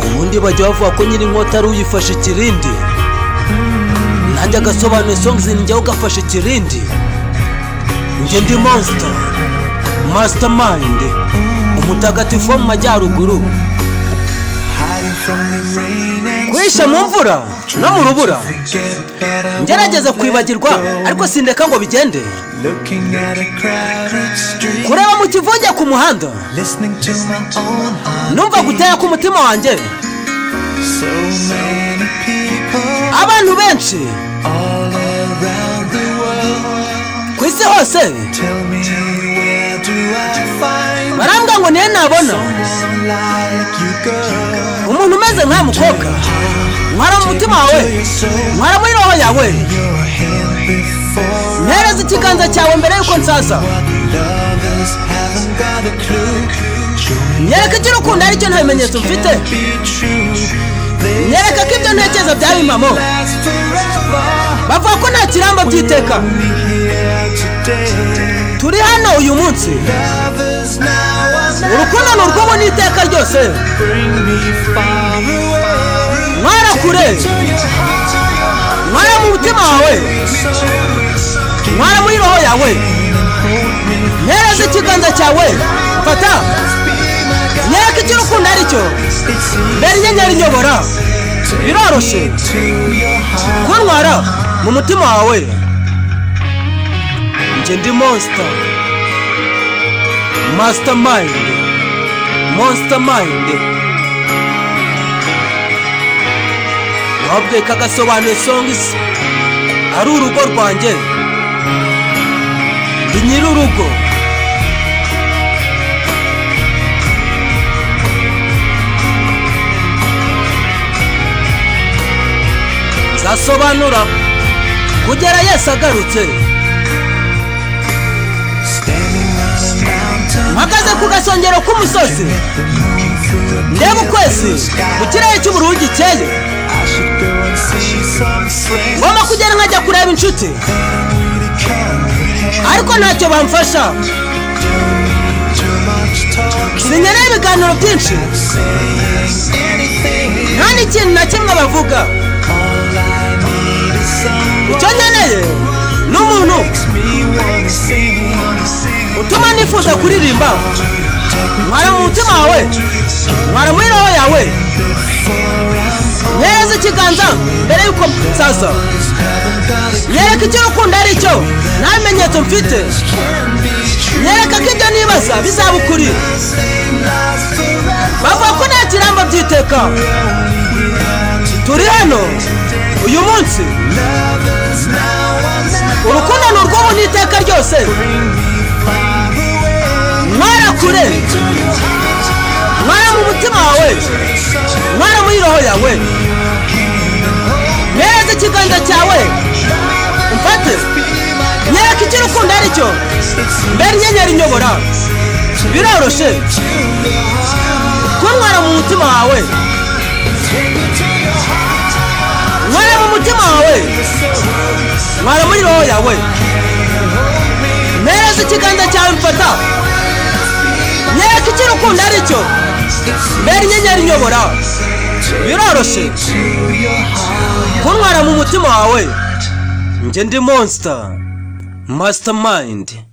ubundi bajya bavuga ko nyiri inkota ari uyifashe ikirindi nanjye agasobanuye songizi njyaho ugafashe ikirindi njye ndi monsita masitamande umutagatifu wo mu majyaruguru guhisha mu mvura no mu rubura ngerageza kwibagirwa ariko sindeka ngo bigende kureba mu kivuge ku muhanda numva gutera k'umutima wanjye abantu benshi ku isi hose barambwa ngo niyo nabona umuntu umeze nka mukobwa mwara mu mutima wawe mwara muri roho yawe mpereza ikiganza cyawe mbere y'uko nsaza nyereka icyo urukundo aricyo nta bimenyetso mfite nyereka ko ibyo ntekereza byaba impamo bavuga ko nta kirambo by'iteka turi hano uyu munsi urukundo ni urw'ubu n'iteka ryose mwara kure mwara mu mutima wawe mwara muri roho yawe ntereza ikiganza cyawe fata nyereka icyo urukundo aricyo mbere inyenyeri nyobora biroroshye kuntwara mu mutima wawe njye ndi monsita masitamande monsitamayinde wabwiye kagasobanuye songizi ari urugo rwanjye ndi nyiri urugo nzasobanura kugera yesu agarutse mpagaze ku gasongero k'umusozi ndeba ukwezi mu kirere cy'ubururu gikeye ngomba kugenda nkajya kureba inshuti ariko ntacyo bamfasha sinkeneye ibiganiro byinshi nta n'ikintu na kimwe bavuga icyo nkeneye ni umuntu utuma nifuza kuririmba mwara mu mutima wawe mwara muri roho yawe neza ikiganza mbere y'uko nsaza nyereka icyo urukundo ari cyo nta bimenyetso mfite nyereka ko ibyo nibaza bizaba ukuri bavuga ko nta kirambo by'iteka turi hano uyu munsi urukundo ni urw'ubu n'iteka ryose mwara kure mwara mu mutima wawe mwara muri roho yawe neza ikiganza cyawe mfate nyereka icyo urukundo ari cyo mbere inyenyeri inyobora biroroshye kuntwara mu mutima wawe mwara mu mutima wawe mwara muri roho yawe neza ikiganza cyawe mfata nyereka icyo urukundo ari cyo mbere inyenyeri inyobora biroroshye kuntwara mu mutima wawe njye ndi monsita masitamandi